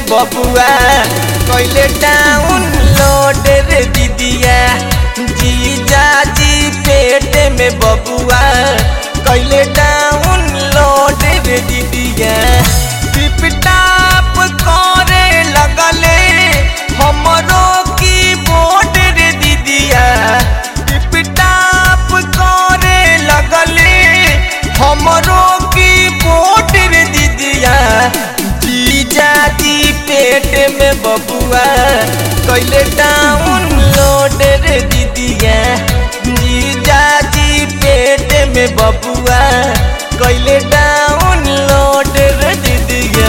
में बबुआ कैले डाउन लोड रे दीदिया जीजा जी पेट में बबुआ कैले डाउन लोड रे दीदिया टिपटाप करे लगले हमरो की बोर्ड रे दीदिया टिपटाप करे लगले हमरो की बोर्ड रे दीदिया जीजा जी पेट में बबुआ कैले डाउन लोड रे दीदिया जीजा जी पेट में बबुआ कैले डाउन लोड रे दीदिया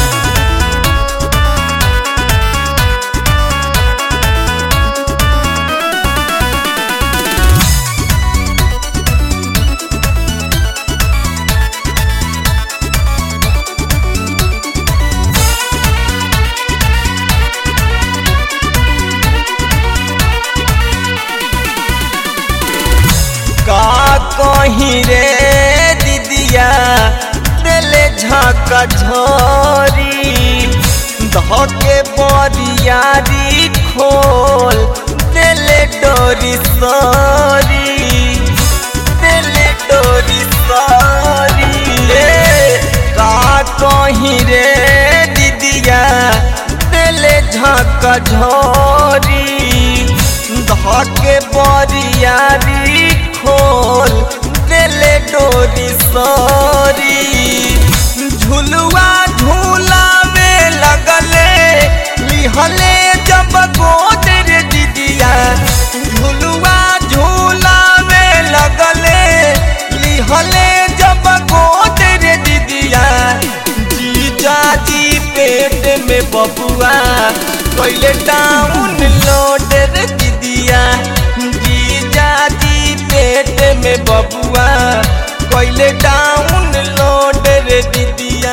का कहीं रे दीदिया दिले झका झोरी धके बरियारी खोल दिले डोरी सरी दिले डोरी सरी रे का कहीं रे दीदिया दिले झका झोरी धके बरियारी खोल दिले डोरी सरी झुलुआ झूलावे लगले लिहले जब गोद रे दीदिया झुलुआ झूलावे लगले लिहले जब गोद रे दीदिया जीजा जी पेट में बबुआ कैले डाउन लोड रे दीदिया जीजा जी पेट में बबुआ कैले डाउन लोड रे दीदिया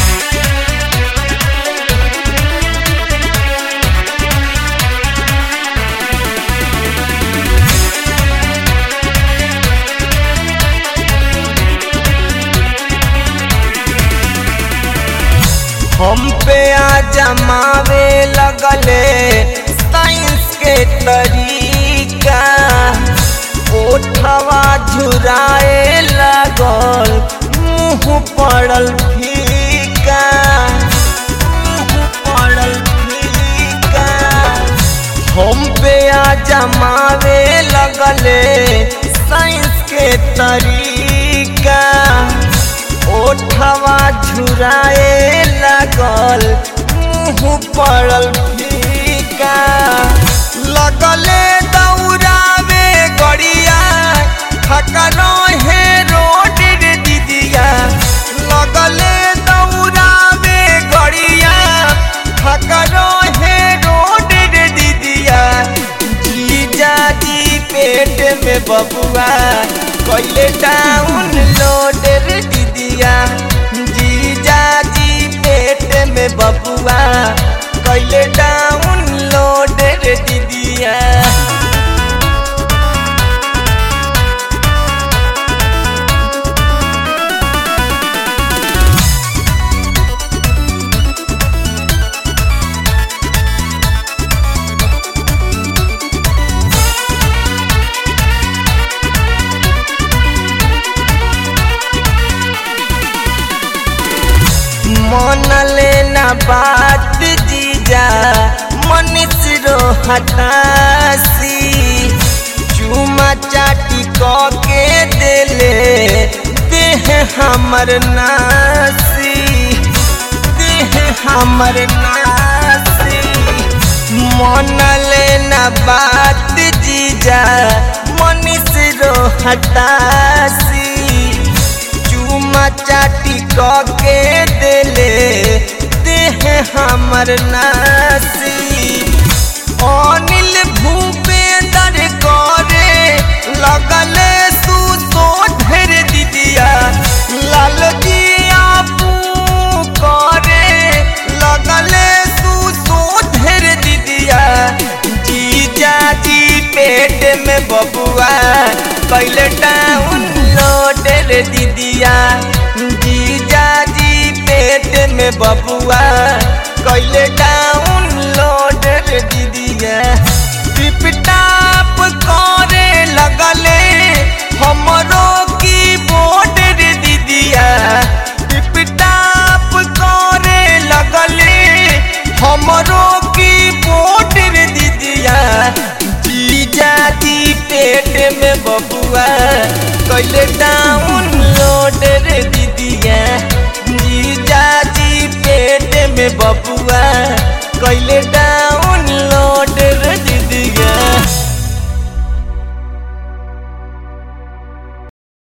हम पे आ जमावे लगले साइंस के तरीका ओठवा झुराए लगल मुंह पड़ल फीका मुंह पड़ल फीका हम पे आ जमावे लगले साइंस के तरीका ओठवा झुराए लगल मुंह पड़ल फीका लगले दौड़ावे गड़िया खकरो हे रोड रे दीदिया लगले दौड़ावे गड़िया खकरो हे रोड रे दीदिया जीजा जी पेट में बबुआ कैले डाउन लोड रे दीदिया जीजा जी पेट में बबुआ कैले डाउन लोड रे दीदिया मन लेना बात जीजा मनीष रो हतासी चुमा चाटी क के देले देह हमर नासी देह हमर नासी मन लेना बात जीजा मनीष रो हतासी चुमा चाटी क के देले देह हमर नासी अनिल भूपेंद्र करे लगले सुसो ढेर दीदिया लाल जिया करे लगले सुसो ढेर दीदिया जीजा जी पेट में बबुआ कैले डाउन लोड रे दीदिया जीजा जी पेट में बबुआ कैले डाउनलोड रे दीदिया टिपटाप करे लगले हमरो कीबोर्ड रे दीदिया टिपटाप करे लगले हमरो कीबोर्ड रे दीदिया जीजा जी पेट में बबुआ कैले डाउनलोड रे दीदिया जीजा जी पेट में बबुआ कैले डाउन